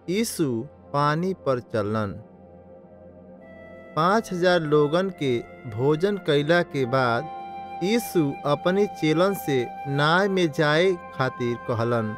यीशु पानी पर चलन पाँच हजार लोगन के भोजन कैला के बाद यीशु अपनी चेलन से नाव में जाए खातिर कहलन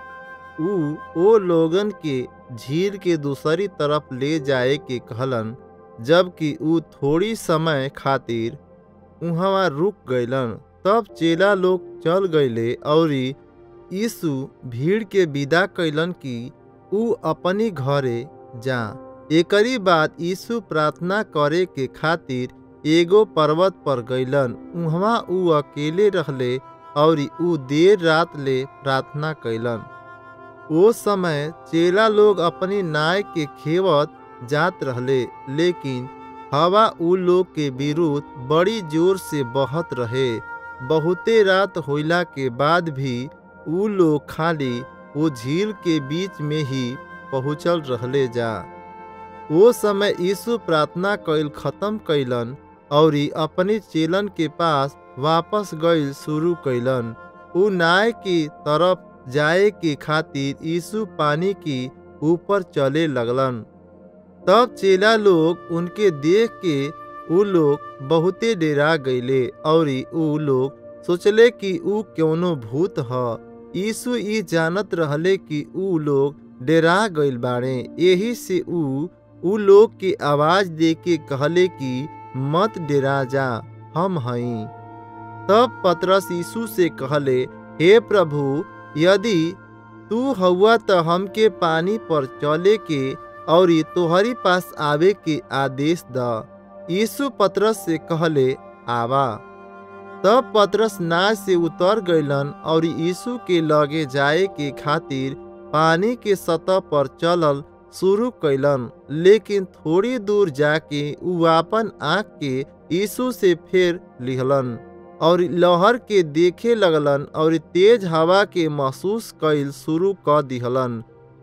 ऊ ओ लोगन के झील के दूसरी तरफ ले जाए के कहलन जबकि ऊ थोड़ी समय खातिर उहवा रुक गइलन तब चेला लोग चल गइले और यीशु भीड़ के विदा कैलन कि ऊ अपनी घरे जा एकरी बाद यीशु प्रार्थना करे के खातिर एगो पर्वत पर गइलन उहवा ऊ अकेले रहले और ऊ देर रात ले प्रार्थना कैलन ओ समय चेला लोग अपनी नाय के खेवत जात रहले लेकिन हवा ऊ लोग के विरुद्ध बड़ी जोर से बहत रहे बहुते रात होइला के बाद भी ऊ लोग खाली वो झील के बीच में ही पहुँचल रहले जा वो समय यीशु प्रार्थना कैल खत्म कैलन और अपने चेलन के पास वापस गइल शुरू कैलन ऊ नाय की तरफ जाए के खातिर यीशु पानी की ऊपर चले लगलन तब चेला लोग उनके देख के ऊ लोग बहुते डेरा गईले और ऊ लोग सोचले कि ऊ कौनो भूत ह यीशु ई जानत रहले कि ऊ लोग डेरा गइल बाड़े यही से ऊ ऊ लोग के आवाज दे के कहले कि मत डेरा जा हम हई तब पतरस यीशु से कहले हे प्रभु यदि तू हउआ तो हमके पानी पर चले के और तोहरी पास आवे के आदेश द यीशु पतरस से कहले आवा तब पतरस नाव से उतर गइलन और यीशु के लगे जाए के खातिर पानी के सतह पर चलल शुरू कैलन लेकिन थोड़ी दूर जाके उ अपन आँख के यीशु से फेर लिहलन और लहर के देखे लगलन और तेज हवा के महसूस कैल शुरू कर दिहलन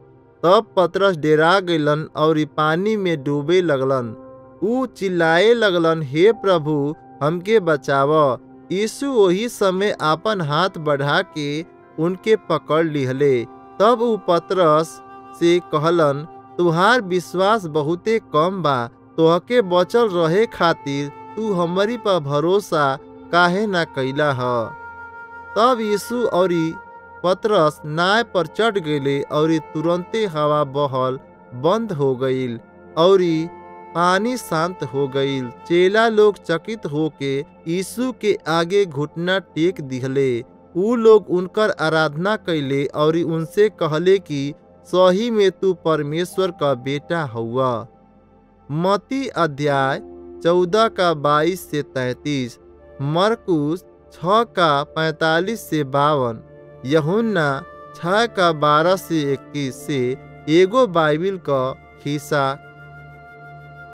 तब पतरस डेरा गइलन और पानी में डूबे लगलन ऊ चिल्लाए लगलन हे प्रभु हमके बचाव यीशु वही समय अपन हाथ बढ़ा के उनके पकड़ लिहले तब ऊ पतरस से कहलन तुहार विश्वास बहुते कम बा तोहके बचल रहे खातिर तू हमारी पर भरोसा काहे ना कैला ह तब यीशु और पतरस नाव पर चढ़ गए और तुरंते हवा बहल बंद हो गईल और पानी शांत हो गईल चेला लोग चकित होके यीशु के आगे घुटना टेक दिहले ऊ लोग उनकर आराधना कैले और उनसे कहले कि सही में तू परमेश्वर का बेटा हुआ मती अध्याय चौदह का बाईस से तैतीस मरकुस छ का पैतालीस से बावन यहुन्ना छ का बारह से इक्कीस से एगो बाइबिल का हिस्सा